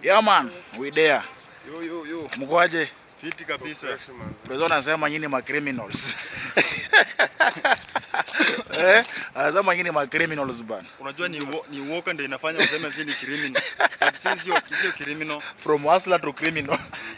Yeah man, we there. Yo, yo, yo. Mkoaje? Fiti kabisa. Prezo anasema nyinyi ma criminals. eh? Anasema nyinyi ma criminals bana. Unajua ni wo, ni woka ndio inafanya useme sisi ni criminal. But sisi sio sio criminal. From hustler to criminal.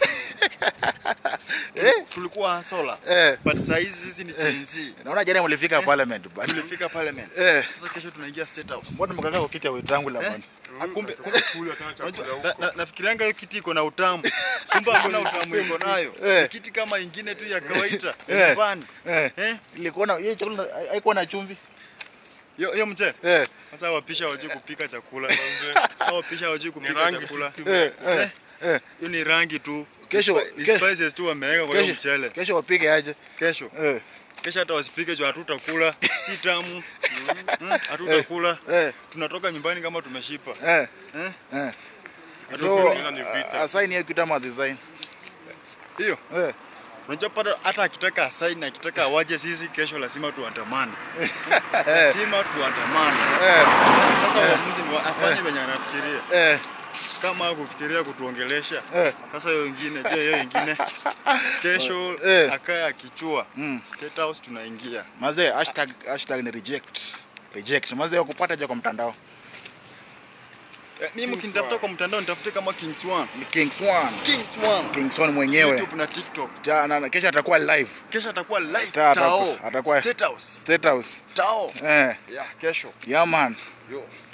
Tulikuwa sola. Eh. But saa hizi sisi ni Gen Z. Naona jana mlifika parliament bana. Tulifika parliament. Eh. Sasa kesho tunaingia state house. Mbona mkakaa kwa kiti ya wenzangu la Eh? bana? Ah, Kumbe kumbe unajua, na- na- nafikirianga hiyo kiti iko na utamu. Kumbe hakuna utamu iko nayo. Eh. Ni kiti kama ingine tu ya kawaida. Eh. ya nyumbani. Eh. Eh? Ilikuwa na hiyo chakula haikuwa na chumvi. Yo yo mche. Eh. Sasa wapisha wajui kupika chakula. Hao wapisha wajui kupika rangi chakula. Eh. Eh. Eh. Hiyo ni rangi tu. Kesho- Ni kesho- spices tu wameweka kwa hiyo Kesho, mchele. kesho wapige aje? Kesho. Eh. Kesho hata wasipike juu hatutakula. Si tamu. Mm, Hatutakula. Eh. Tunatoka nyumbani kama tumeshipa. Eh. Eh? Eh. Hatukuli. So, Hilo ni vita. asaini hiyo kitu ama design. Hiyo. Eh. Unajua pata hata akitaka asaini na akitaka awaje sisi kesho lazima tuandamane. lazima tuandamane. Eh. Sasa uamuzi ni wa- afanye venye anafikiria. Eh. Kama kufikiria kutuongelesha. Eh. Sasa hiyo ingine, je, hiyo ingine kesho Eh. akae akichua. Mm. State House tunaingia. Mazee hashtag hashtag ni reject. Reject. Mazee kupata je kwa mtandao. Eh, mimi mkinitafuta kwa mtandao nitafute kama King Swan. Ni King Swan. King Swan. King Swan mwenyewe. YouTube na TikTok. Ta, na, na, kesho atakuwa live Kesho atakuwa live Ta- Tao. atakuwa- atakuwa- State House. State House. Tao. Eh. Yeah, kesho. Yeah man. Yo.